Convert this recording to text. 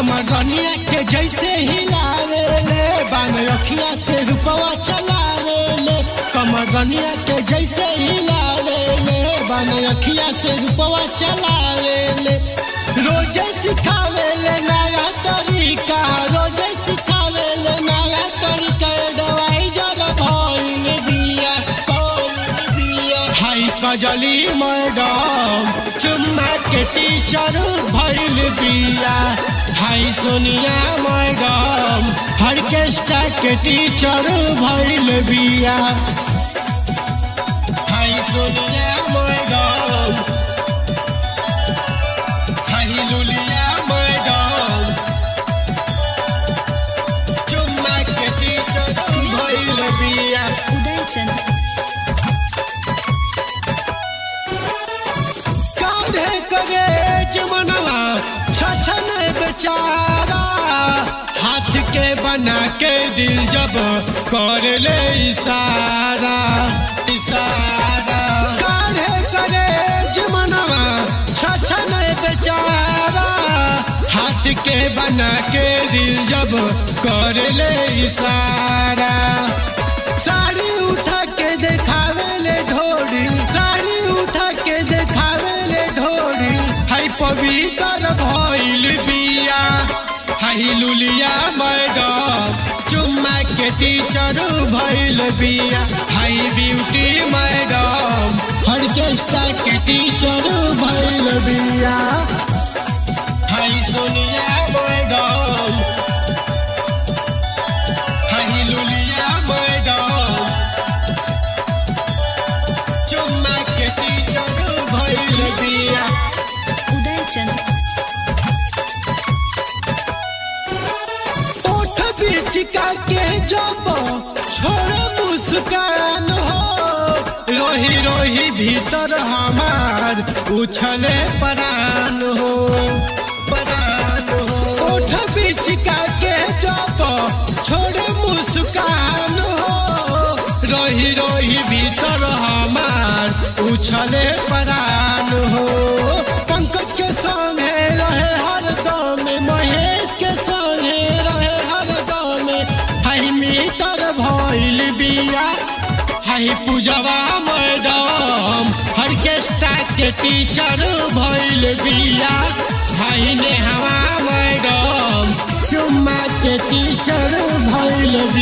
कमर रनिया के जैसे हिलावे ले बान अखिया से रुपवा चलावे ले कमर रनिया के जैसे हिलावे ले बान अखिया से रुपवा चलावे ले रोजे सिखावे ले नया तरीका रोजे सिखावे ले नया तरीका दवाई जरा भइल बिया भइल बिया हाय कजली मैडम चुम्मा के टीचर भइल बिया हाय सोनिया मैडम ऑर्केस्ट्रा के टीचर भइल बिया हाय सोनिया मैडम हाय लुलिया मैडम चुम्मा के टीचर भइल बिया उदय चंद काढ़े करे जमनवा छछन बेचारा हाथ के बना के दिल जब कर ले इशारा इशारा काढ़े करे जमनवा छछन बेचारा हाथ के बना के दिल जब कर ले इशारा साड़ी उठा के देखावे ले ढोरी साड़ी उठा के देखावे ले ढोरी हाय पवित्र भइल बिया हाय लुलिया मैडम चुम्मा के टीचर भइल बिया हाय ब्यूटी मैडम ऑर्केस्ट्रा के टीचर भइल बिया हाय सोनिया मैडम हाय लुलिया मैडम चुम्मा के टीचर भइल बिया उदय चंद ओठ बिचका के जब छोड़ मुस्कान हो रोही रोही भीतर हमार उछले परान हो परान हो ओठ बिचका के जब छोड़ मुस्कान हो रोही रोही भीतर हमार उछले परान हो पंकज के संगे रहे हरदम महेश के संगे रहे हरदम हाई मीटर भइल बिया हाई पूजवा मैडम ऑर्केस्ट्रा के टीचर भइल बिया हाई नेहवा मैडम चुम्मा के टीचर भइल बिया